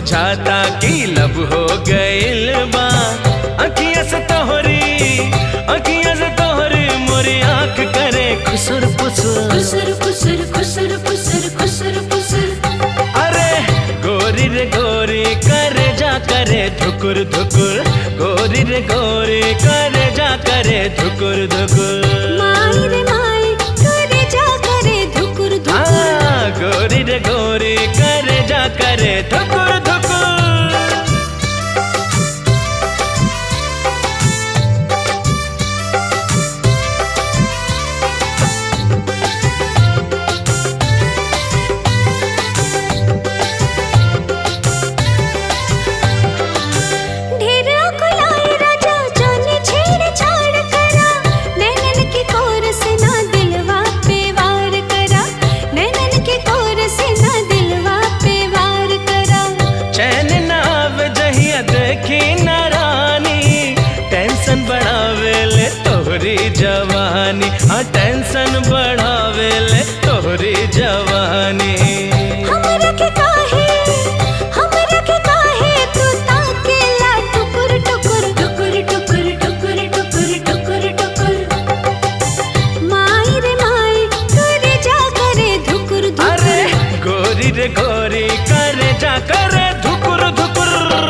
बुझाता कि लब हो गइल बा अखिया से तोहरी अखिया से तोहरी मोरी आंख करे खुसुर पुसुर खुसर खुसर खुसर खुसर खुसर खुसर अरे गोरी रे गोरी करे जा करे धुकुर धुकुर गोरी रे गोरी करे जा करे धुकुर धुकुर माई रे माई करे जा करे धुकुर धुकुर हाँ, गोरी रे गोरी करे जा करे धुकुर धुकुर ढेर अकुलाई राजा जाने छेड़ छाड़ करा नैनन के कोर से ना दिलवा पे वार करा नैनन के कोर से ना दिलवा पे वार करा चैन ना आवे जहिया देखी ना रानी टेंशन बढ़ावे ले तोहरी जवानी हाँ टेंशन बढ़ावे ले तोहरी जवानी हमरा के काहे हमरा के काहे तू ताकेला टुकुर टुकुर टुकुर टुकुर टुकुर टुकुर टुकुर टुकुर माई रे माई करे जा करे धुकुर अरे धुकुर गोरी रे गोरी करे जा करे धुकुर धुकुर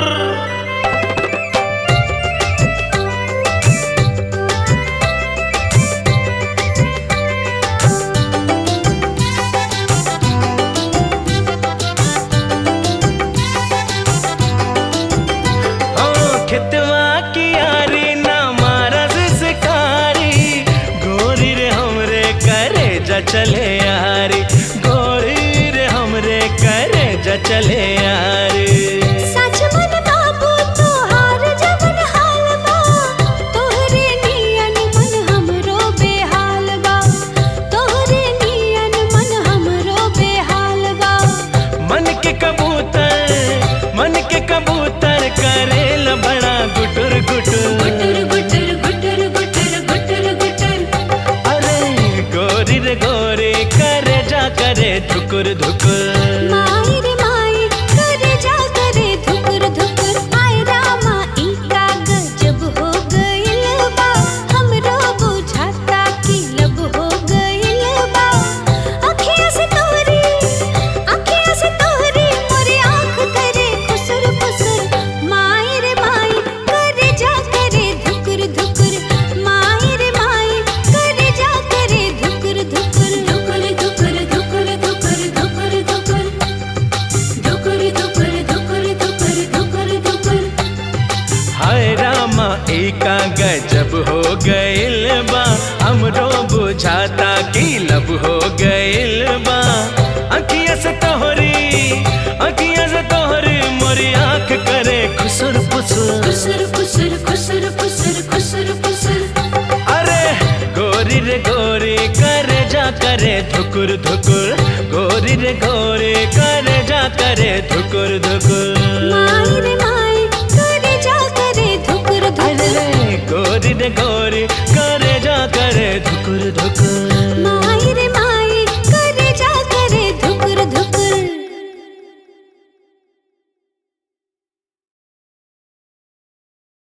ओ खितवा की यारी ना मारा शिकारी गोरी रे हमरे करे जा चले यारी गोरी रे हमरे करे जा चले यारी सच मन बाबू तोहार जवन हाल बा तोहरे नियन मन हमरो बेहाल बा तोहरे नियन मन हमरो बेहाल बा मन के कबूतर मन के कबूतर करेल बड़ा गुटुर गुटुर गुटर गुटर गुटर गुटर गुटर गुटर अरे गोरी रे गोरी करे जा करे धुकुर धुकुर माई रे माई करे जा करे धुकुर धुकुर आय रामा ई का गजब हो गइल बा हमरो बुझाता कि लब हो गइल बा अखियाँ से तोहरी अखियाँ से तोहरी मोरे आँख करे खुसर खुसर माई रे माई करे जा करे धुकुर धुकुर माई रे माई करे जा करे धुकुर धुकुर धुकुर धुकुर धुकुर धुकुर धुकुर धुकुर धुकुर धुकुर धुकुर धुकुर धुकुर धुकुर हाय रामा एका गजब हो गइल बा हमरो बुझाता कि लब हो गइल बा अखिया से तोहरी अखिया से तोहरी मोरी आंख करे खुसुर पुसुर खुसर खुसर खुसर खुसर खुसर खुसर अरे गोरी रे गोरी करे जा करे धुकुर धुकुर गोरी रे गोरी